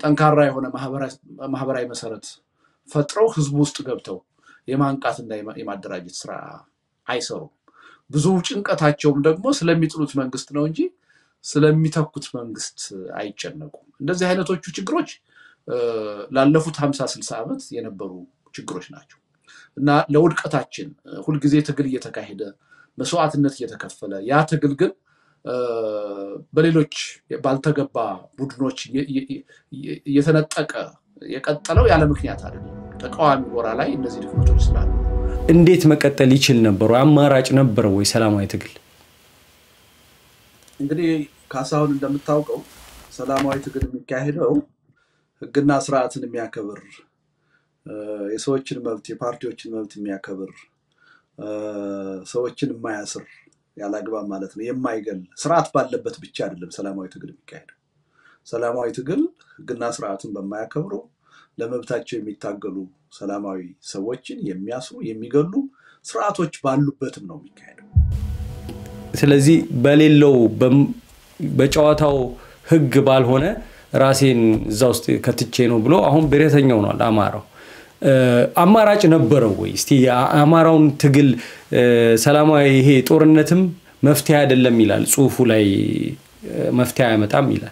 ጠንካራ የሆነ ማህበራዊ መሰረት ፈጥረው ህዝቡ ውስጥ ገብተው የማንቃትና የማደራጀት ስራ አይሰሩም። ብዙ ጭንቀታቸውም ደግሞ ስለሚጥሉት መንግስት ነው እንጂ ስለሚተኩት መንግስት አይጨነቁም። እንደዚህ አይነቶቹ ችግሮች ላለፉት ሀምሳ ስልሳ ዓመት የነበሩ ችግሮች ናቸው እና ለውድቀታችን ሁልጊዜ ትግል እየተካሄደ መስዋዕትነት እየተከፈለ ያ ትግል ግን በሌሎች ባልተገባ ቡድኖች እየተነጠቀ የቀጠለው ያለ ምክንያት አይደለም። ተቃዋሚ ጎራ ላይ እነዚህ ድክመቶች ስላሉ እንዴት መቀጠል ይችል ነበሩ? አማራጭ ነበረው ወይ ሰላማዊ ትግል? እንግዲህ ካሳሁን እንደምታውቀው ሰላማዊ ትግል የሚካሄደው ህግና ስርዓትን የሚያከብር የሰዎችን መብት የፓርቲዎችን መብት የሚያከብር ሰዎችን የማያስር ያለ አግባብ ማለት ነው የማይገል ስርዓት ባለበት ብቻ አይደለም ሰላማዊ ትግል የሚካሄደው። ሰላማዊ ትግል ህግና ስርዓትን በማያከብሩ ለመብታቸው የሚታገሉ ሰላማዊ ሰዎችን የሚያስሩ የሚገሉ ስርዓቶች ባሉበትም ነው የሚካሄደው። ስለዚህ በሌለው በጨዋታው ህግ ባልሆነ ራሴን እዛ ውስጥ ከትቼ ነው ብሎ አሁን ብሔረተኛ ሆኗል አማራው። አማራጭ ነበረው ወይ? እስቲ የአማራውን ትግል ሰላማዊ ይሄ ጦርነትም መፍትሄ አይደለም ይላል ጽሁፉ ላይ መፍትሄ አያመጣም ይላል።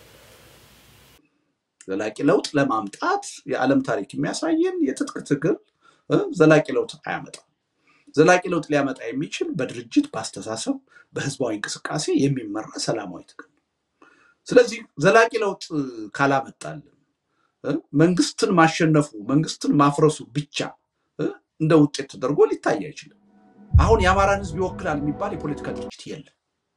ዘላቂ ለውጥ ለማምጣት የዓለም ታሪክ የሚያሳየን የትጥቅ ትግል ዘላቂ ለውጥ አያመጣም። ዘላቂ ለውጥ ሊያመጣ የሚችል በድርጅት በአስተሳሰብ፣ በህዝባዊ እንቅስቃሴ የሚመራ ሰላማዊ ትግል ነው። ስለዚህ ዘላቂ ለውጥ ካላመጣልን መንግስትን ማሸነፉ መንግስትን ማፍረሱ ብቻ እንደ ውጤት ተደርጎ ሊታይ አይችልም። አሁን የአማራን ህዝብ ይወክላል የሚባል የፖለቲካ ድርጅት የለም።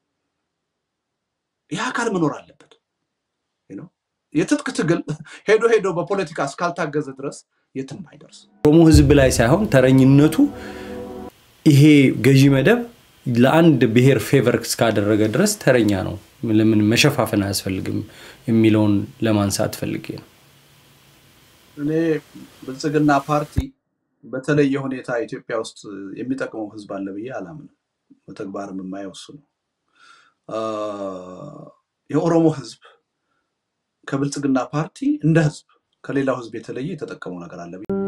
ይህ አካል መኖር አለበት። የትጥቅ ትግል ሄዶ ሄዶ በፖለቲካ እስካልታገዘ ድረስ የትም አይደርስ። ኦሮሞ ህዝብ ላይ ሳይሆን ተረኝነቱ ይሄ ገዢ መደብ ለአንድ ብሔር ፌቨር እስካደረገ ድረስ ተረኛ ነው። ለምን መሸፋፈን አያስፈልግም የሚለውን ለማንሳት ፈልጌ ነው። እኔ ብልጽግና ፓርቲ በተለየ ሁኔታ ኢትዮጵያ ውስጥ የሚጠቅመው ህዝብ አለ ብዬ አላምንም። በተግባርም የማየው እሱ ነው። የኦሮሞ ህዝብ ከብልጽግና ፓርቲ እንደ ህዝብ ከሌላው ህዝብ የተለየ የተጠቀመው ነገር አለ